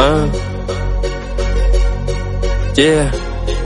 Uh. Yeah.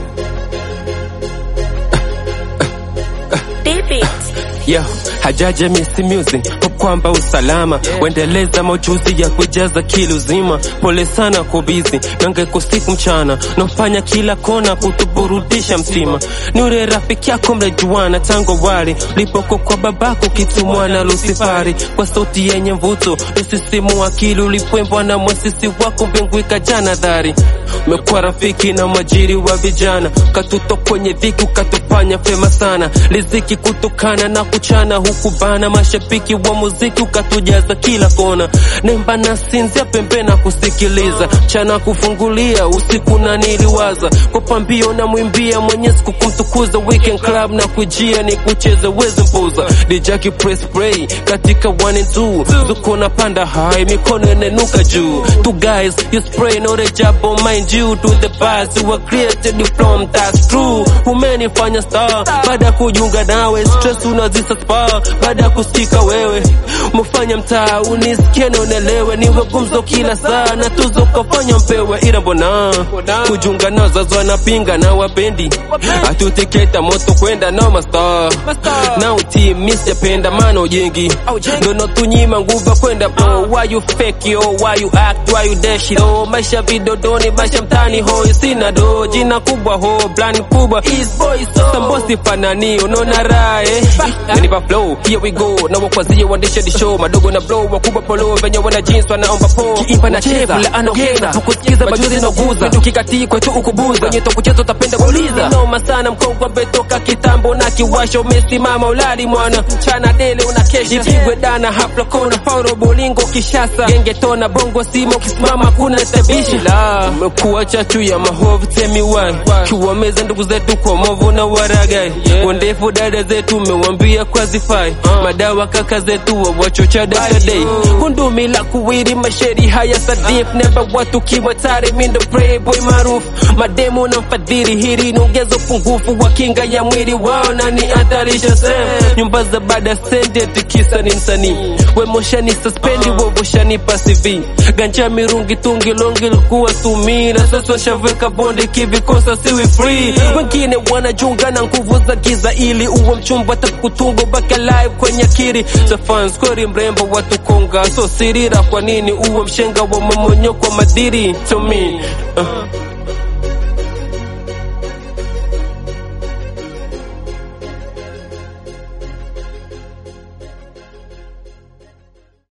David. Yo, hajaja misi music kwa kwamba usalama wendeleza majuzi ya kujaza kilo zima. Pole sana kwa bizi nange kusiku mchana nafanya kila kona kutuburudisha mtima. Ni ule rafiki yako mrejuana tangu wali ulipoko kwa babako kitumwa na Lusifari kwa sauti yenye mvuto usisimu akili ulipwembwa na mwasisi wako mbingu ikajana dhari umekuwa rafiki na mwajiri wa vijana katuto kwenye dhiki ukatufanya fema sana liziki kutokana na kuchana huku bana mashabiki wa muziki ukatujaza kila kona nemba na sinzia pembe na kusikiliza chana kufungulia usiku na niliwaza kwa pambio na mwimbia mwenyezi kukumtukuza weekend club na kujia ni kucheza wezi mpuza dijaki press play katika one and two zuko na panda high mikono inanuka juu two guys you spray no the job on mind you to the past you were created from that's true umenifanya star baada ya kujiunga nawe stress unazisa spa baada ya kusikika wewe umefanya mtaa unisikie na unelewe niwe gumzo kila saa na tuzo kafanya mpewe ila mbona kujiunga nao zazo anapinga na wapendi atutiketa moto kwenda nao mastar na utimisi yapenda maana ujengi ndono tunyima nguva kwenda bro why you fake yo why you act why you dash it oh maisha vidodoni maisha mtani hoi sina do jina kubwa ho plan kubwa is boy so sambosi fanani unaona raha eh Nipa flow here we go na wakwazie waendesha di show madogo na blow wakubwa polo venye wana jeans wanaomba po kiimba na cheza la anogeza tukusikiza majuzi na guza tukikatii kwetu ukubuza kwenye to kucheza utapenda kuuliza noma sana mkongwa betoka kitambo na kiwasho umesimama ulali mwana mchana dele unakesha nipigwe dana hafla kona paulo bolingo kishasa genge tona bongo simo kisimama kuna tabishi la umekuwa chachu ya mahovu temi wai kiwameza ndugu zetu kwa movu na waragai wandefu dada zetu umewambia kwa zifai madawa kaka zetu wawachocha dakadei kundumi la kuwiri masheri haya sadif neba watu kiwatari mindo playboy maarufu mademo na mfadhili hili niongeza upungufu wa kinga ya mwili wao na ni hatarisha sehemu nyumba za baada sende tikisa ni msanii wemoshani suspendi wovoshani pasivi ganja mirungi tungi longi likuwa tumira sasa shaveka bonde kivikosa siwi free wengine wanajunga na nguvu za giza ili uwe mchumba takutungo baka live kwenye kiri safans kweli mrembo watu konga so sirira kwa nini uwe mshenga wa momonyoko madiri to me uh.